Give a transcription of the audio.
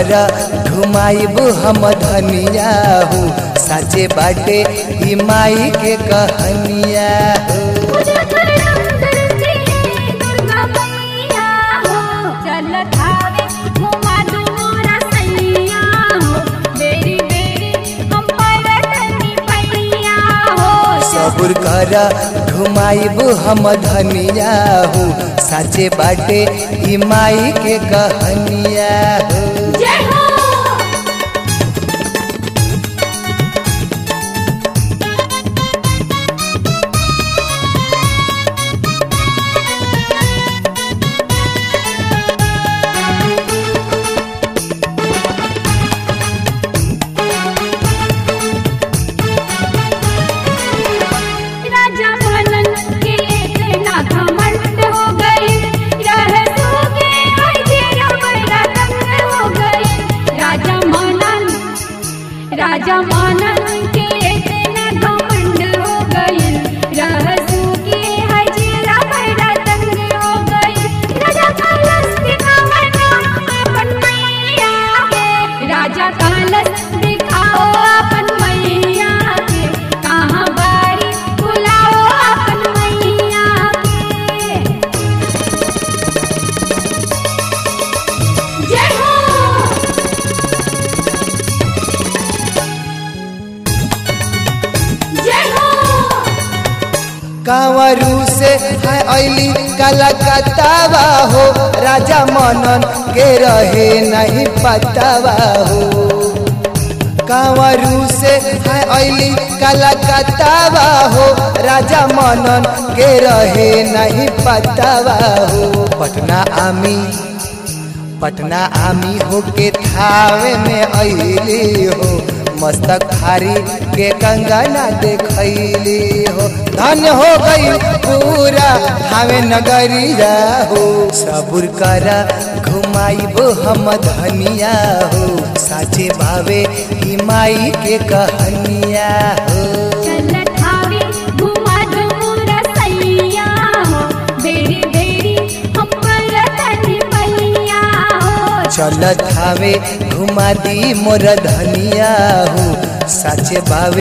कर घुमाइब हम धनिया हूँ साचे बाटे ई माई के कहनिया हो पूजा करम करती है दुर्गा मैया हो चलत आवे घुमा दू मोरा सैया हो बेरी बेरी हम परतनी पैया हो सबुर कर घुमाइब हम धनिया हूँ साचे बाटे ई माई के कहनिया हो जय हो राजा मनन के इतना घमंड हो गई रहसू के आज रबड़ा तंग हो गई राजा मनन राजा मनन के इतना घमंड हो गई रहसू के आज रबड़ा तंग हो गई राजा कलश दिखावना अपन मैया के राजा कलश दिखाओ अपन मैया के कहाँ बारी बुलाओ अपन मैया के जय हो जय हो कांवरू से है ऐली कलकत्तावा हो राजा मनन के रहे नहीं पतावा हो कांवरू से है ऐली कलकत्तावा हो राजा मनन के रहे नहीं पतावा हो पटना आमी पटना आमी होके थावे में ऐली हो मस्तक भारी के कंगना देखैली हो धन्य हो गई पूरा थावे नगरिया हो सबुर करा घुमाइब हम धनिया हो साचे भावे ई माई के कहनिया हो चलत आवे घुमा दू मोरा सैया हो बेरी बेरी हम परतनी पैया हो चलत हवे घुमा दी मोर धनिया हो साचे बावे